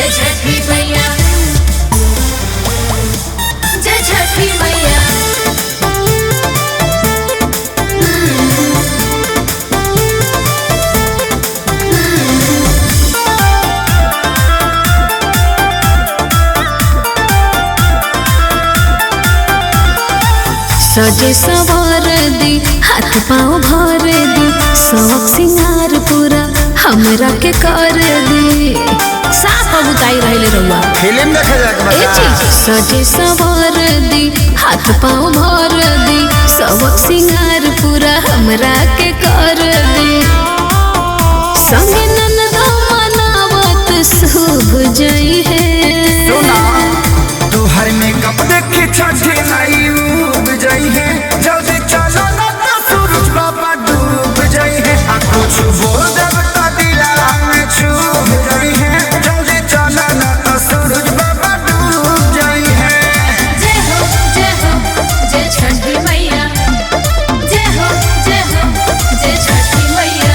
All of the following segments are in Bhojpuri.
जय छठी मैया जय छठी मैया सजे सवार दी हाथ पाँव भर दी शौक सिंगार पूरा हमरा के कर दी साफ बुताई रहले रहुआ फिल्म देखे जाके ए बता चीज सजे सवार दी हाथ पाँव भर दी शौक सिंगार पूरा हमरा के कर दी संगे ननदा मनावत शुभ जई है सुना तुहर मेकअप देखे छठे नाई उब जाई है जल्दी चलो ना तो सूरज बाबा डूब जाई है आ कुछ बोल देब तो दिला में छूब जाई है जल्दी चलो ना तो सूरज बाबा डूब जाई है जय हो जय हो जय छठी मैया जय हो जय हो जय छठी मैया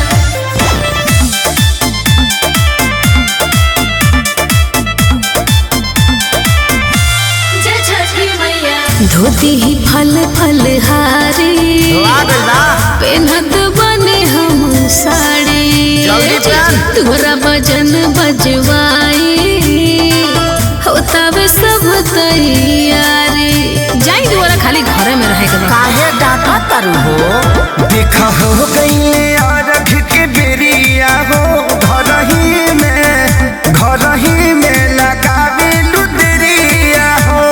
जय छठी मैया धोती ही फल फल हारी पेनत बने हम साड़ी जल्दी पहन। तोरा भजन बजवाई होता वे सब तैयारी जाई दोबारा खाली घरे में रहे के बा। काहे डाटा तारू हो देखा हो गई अरघ के बेरिया हो घर ही में घर ही में लगावे लुदरिया हो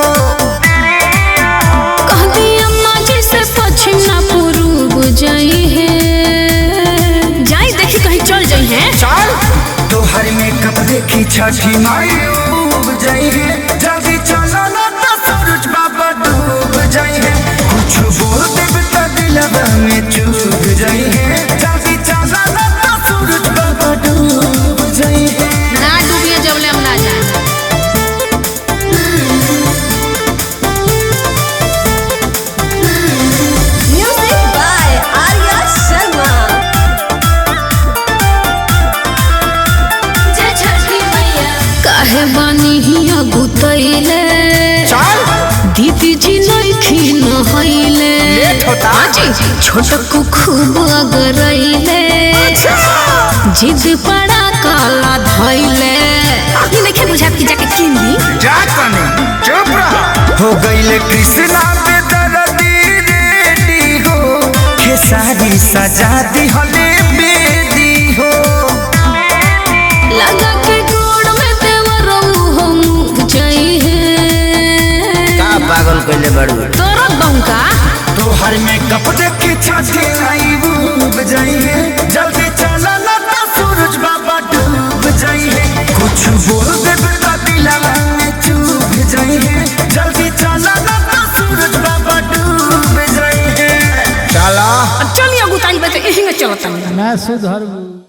कहती अम्मा जी से पश्चिम ना पूर्व जाई है जाई देखी कहीं चल जाई है चल तोहर मेकअप देखी छठी माई डूब जाई है जल्दी चलो ना तो सूरज बाबा डूब जाई है कुछ बोल देब तो दिलवा में चूब जाई है जल्दी चलो ना तो सूरज बाबा डूब जाई है ना डूबिए जबले हम ना जाए Music by Arya Sharma. जय छठी मैया काहे बानी हिया गुतैले चल दीदी जी नइखी नहैले लेट होता। आजी छोटकू खूब अगरैले जिद पड़ा काला धैले अभी नइखे बुझात कि जाके किन ली जा कने चुप रहा हो गईले कृष्णा पे दर्दी रेडी हो खेसारी सजा दी हले बेदी हो लगा के गोड़ में देवरऊ हम जाई है का पागल कैले बड़ू तोरा बंका तोहर में कप देखे छाती आई डूब जाई है जल्दी चला ना तो सूरज बाबा डूब जाई है कुछ बोल दे तो दिलवा में चूब जाई है जल्दी चला ना तो सूरज बाबा डूब जाई है चला चलिए गुताई बते यही में चलता ना सुधरबू